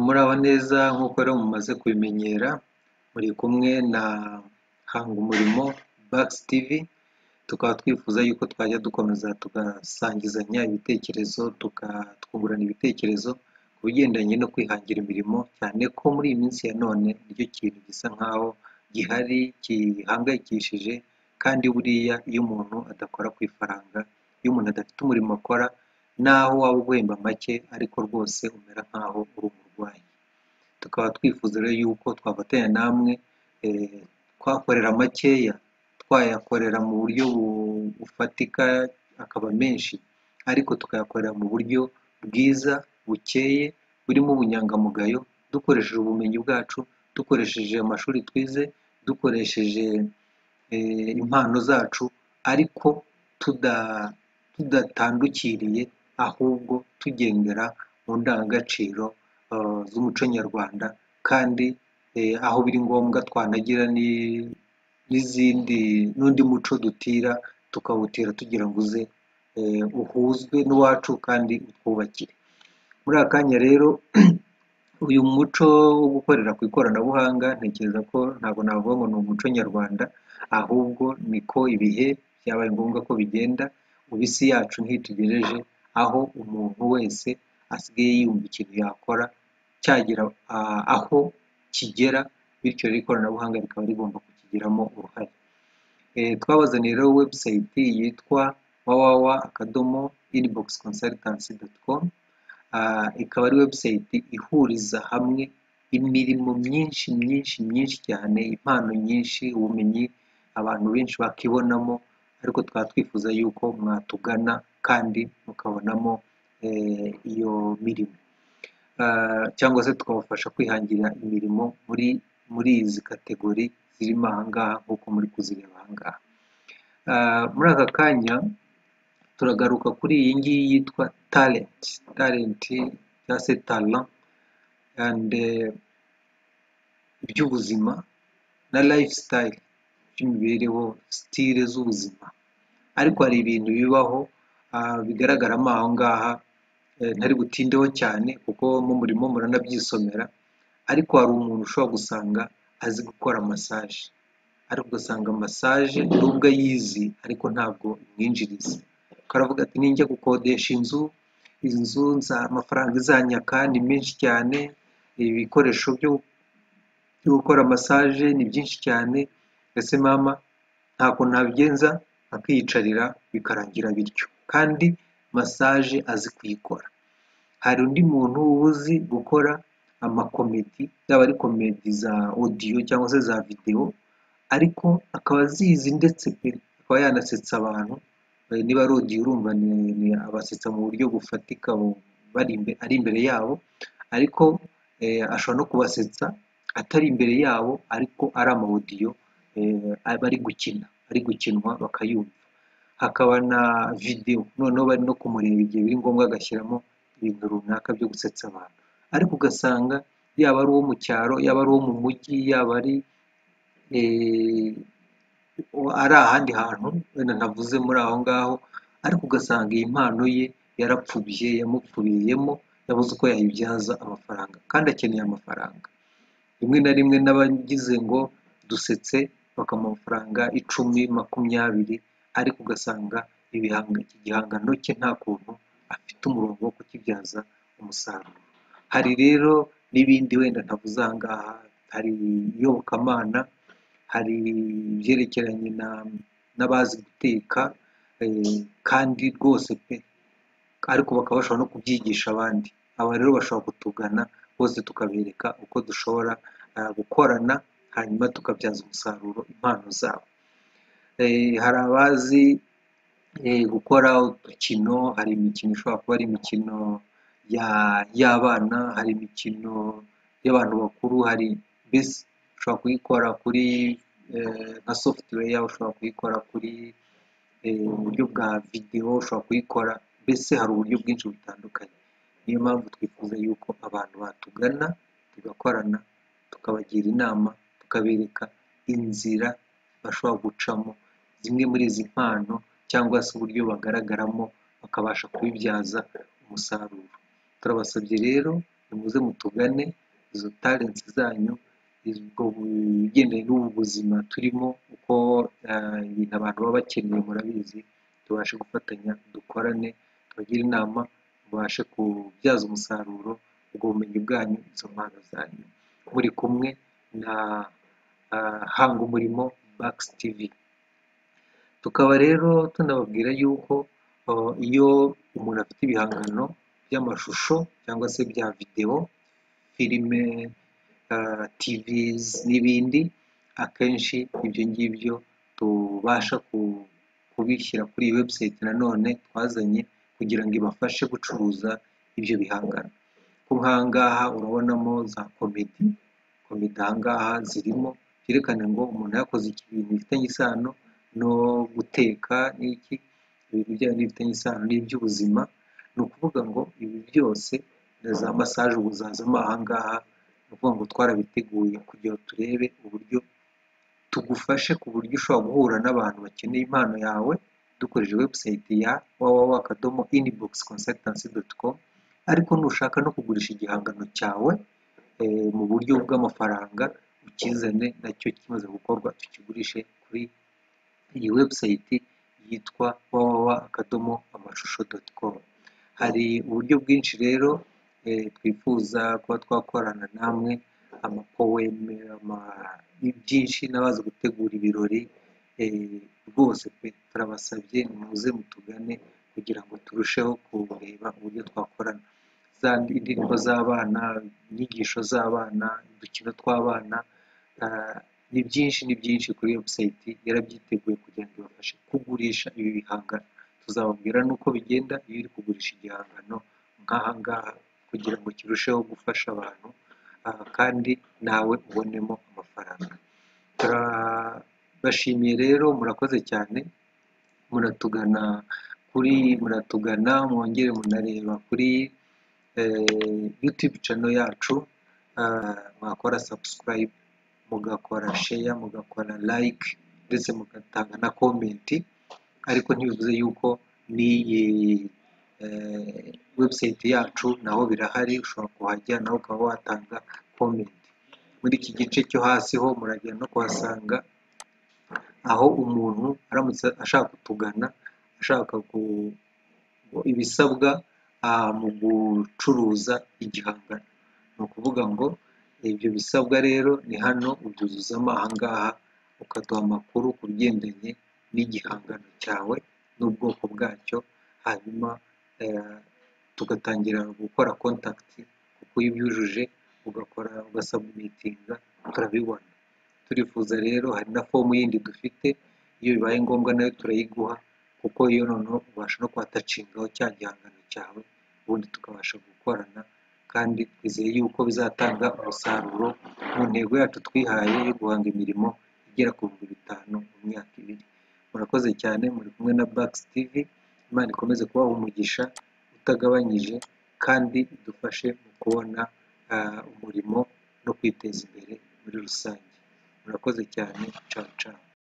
Muraho neza nk'uko rero mumaze kubimenyera, muri kumwe na Hanga Umurimo Bucks TV, tukaba twifuza yuko twajya dukomeza tugasangizanya ibitekerezo, tukungurana ibitekerezo ku bigendanye no kwihangira imirimo, cyane ko muri iyi minsi ya none nicyo kintu gisa nkaho gihari gihangayikishije kandi buriya iyo umuntu adakora ku ifaranga, iyo umuntu adafite umurimo akora naho waba uguhemba make ariko rwose umera nkaho uri umurwayi, tukaba twifuza rero yuko twafatanya namwe twakorera makeya twayakorera mu buryo bufatika akaba menshi, ariko tukayakorera mu buryo bwiza bukeye burimo ubunyangamugayo, dukoresheje ubumenyi bwacu, dukoresheje amashuri twize, dukoresheje impano zacu ariko tudatandukiriye ahubwo tugendera mu ndangagaciro z'umuco nyarwanda kandi aho biri ngombwa twanagira n'izindi n'undi muco dutira tukawutira tugira ngo uze uhuzwe n'uwacu kandi utwubakire, muri aka kanya rero uyu muco wo gukorera ku ikoranabuhanga ntekereza ko ntabwo navuga ngo ni umuco nyarwanda ahubwo niko ibihe byabaye ngombwa ko bigenda, ubu isi yacu ntitugejeje aho umuntu wese asigaye yumva ikintu yakora cyagera aho kigera bityo rero ikoranabuhanga rikaba rigomba kukigiramo uruhare, twabazaniye rero webusayiti yitwa wawawa akadomo inibogisi konsatansi doti komu, ikaba ari webusayiti ihuriza hamwe imirimo myinshi myinshi myinshi cyane, impano nyinshi, ubumenyi abantu benshi bakibonamo ariko tukaba twifuza yuko mwatugana kandi mukabonamo iyo mirimo cyangwa se tukabafasha kwihangira imirimo muri muri izi kategori zirimo aha ngaha nk'uko muri kuzireba aha ngaha, muri aka kanya turagaruka kuri iyi ngiyi yitwa talenti, talenti cyangwa se tara andi iby'ubuzima na rayifu sitayiri by'imibereho, sitire z'ubuzima ariko hari ibintu bibaho bigaragaramo aho ngaha ntari butindeho cyane kuko mu murimo muranabyisomera ariko hari umuntu ushobora gusanga azi gukora masaje ariko ugasanga masaje nubwo ayizi ariko ntabwo imwinjiriza, aravuga ati ninjya gukodesha inzu, inzu amafaranga izanyaka ni menshi cyane, ibikoresho byo gukora masaje ni byinshi cyane mbese mama ntabwo nabigenza akiyicarira bikarangira bityo kandi masaje azi kuyikora, hari undi muntu uzi gukora amakomedi yaba ari komedi za odiyo cyangwa se za videwo ariko akaba azizi ndetse pe akaba yanasetsa abantu, niba ari odiyo urumva abasetsa mu buryo bufatika ari imbere yabo ariko ashobora no kubasetsa atari imbere yabo ariko ari ama odiyo bari gukina ari gukinwa bakayumva, hakaba na videwo noneho bari no kumureba igihe biri ngombwa agashyiramo ibintu runaka byo gusetsa abantu, ariko ugasanga yaba ari uwo mu cyaro, yaba ari uwo mu mujyi, yaba ari ahandi hantu wenda ntavuze muri aho ngaho ariko ugasanga iyi mpano ye yarapfubye yamupfubiyemo yabuze uko yayibyaza amafaranga kandi akeneye amafaranga, rimwe na rimwe n'abagize ngo dusetse bakamuha amafaranga icumi, makumyabiri ariko ugasanga igihangano cye nta kuntu afite umurongo wo kukibyaza umusaruro, hari rero n'ibindi wenda ntavuze aha ngaha, hari iyobokamana, hari ibyerekeranye n'abazi guteka kandi rwose pe ariko bakaba bashobora no kubyigisha abandi, aba rero bashobora kutugana bose tukabereka uko dushobora gukorana hanyuma tukabyaza umusaruro impano zabo, hari abazi gukora udukino, hari imikino ishobora kuba ari imikino y'abana, hari imikino y'abantu bakuru, hari mbese ushobora kuyikora kuri nka sofutuweya, ushobora kuyikora kuri uburyo bwa videwo, ushobora kuyikora mbese hari uburyo bwinshi butandukanye, niyo mpamvu twifuza yuko abantu batugana tugakorana tukabagira inama, tukabereka inzira bashobora gucamo zimwe muri izi mpano cyangwa se uburyo bagaragaramo bakabasha kubibyaza umusaruro, turabasabye rero nimuze mutugane izo talenti zanyu ubwo bugendanye n'ubu buzima turimo uko eh, ibintu abantu baba bakeneye murabizi tubashe gufatanya dukorane tubagire inama mubashe kubyaza umusaruro ubwo bumenyi bwanyu izo mpano zanyu muri kumwe na ah, hanga umurimo bakisi tivi tukaba rero tunababwira yuko ah, iyo umuntu afite ibihangano by'amashusho cyangwa se bya videwo filime ah, tivizi n'ibindi akenshi ibyo ngibyo tubasha ku- kubishyira kuri iyi webusayiti nanone twazanye kugira ngo ibafashe gucuruza ibyo bihangano kuko nk'ahangaha urabonamo za komedi komedi ahangaha zirimo byerekana ngo umuntu yakoze ibintu bifitanye isano no guteka n'iki ibintu byayo bifitanye isano n'iby'ubuzima ni ukuvuga ngo ibi byose na za masaje ubu zazamo ahangaha ni ukuvuga ngo twarabiteguye kugira ngo turebe uburyo tugufashe ku buryo ushobora guhura n'abantu bakeneye impano yawe dukoresheje webusayiti ya www akadomo inibogisi konsagitansi doti komu ariko nushaka no kugurisha igihangano cyawe eh, mu buryo bw'amafaranga ukizane nacyo kimaze gukorwa tukigurishe kuri iyi webusayiti yitwa www akadomo amashusho doti komu hari uburyo bwinshi rero eh, twifuza kuba twakorana namwe amapoweme ama byinshi n'abazi gutegura ibirori eh, rwose pe turabasabye muze mutugane kugira ngo turusheho kureba uburyo twakorana za indirimbo z'abana inyigisho z'abana udukino tw'abana ah, ni byinshi ni byinshi kuri webusayiti yarabyiteguye kugira ngo ibafashe kugurisha ibi bihangano tuzababwira n'uko bigenda iyo uri kugurisha igihangano nk'aha ngaha kugira ngo kirusheho gufasha abantu aha kandi nawe ubonemo amafaranga turabashimiye rero murakoze cyane muratugana kuri muratugana mwongere munareba kuri eh, youtube channel yacu ah, mwakora subscribe mugakora share mugakora like ndetse mugatanga na comment ariko ntibivuze yuko n'iyi eh, website yacu naho birahari ushobora kuhajya nawe ukaba watanga comment muri iki gice cyo hasi ho muragenda no kuhasanga aho umuntu aramutse ashaka kutugana ashaka ku- ibisabwa ah, mu gucuruza igihangano ni ukuvuga ngo ibyo bisabwa rero ni hano ubyuzuzamo ahangaha ukaduha amakuru ku bigendanye n'igihangano cyawe n'ubwoko bwacyo hanyuma eh, tugatangira gukora kontakiti kuko iyo ubyujuje ugakora ugasabumitinga turabibona turifuza rero hari na fomu yindi dufite iyo bibaye ngombwa nayo turayiguha kuko iyo noneho ubasha no kuhatacingaho cya gihangano cyawe ubundi tukabasha gukorana kandi twizeye yuko bizatanga umusaruro mu ntego yacu twihaye yo guhanga imirimo igera ku bihumbi bitanu mu myaka ibiri murakoze cyane muri kumwe na bakisi tivi imana ikomeze kubaha umugisha utagabanyije kandi idufashe mu kubona ah, umurimo no kwiteza imbere muri rusange murakoze cyane cao cao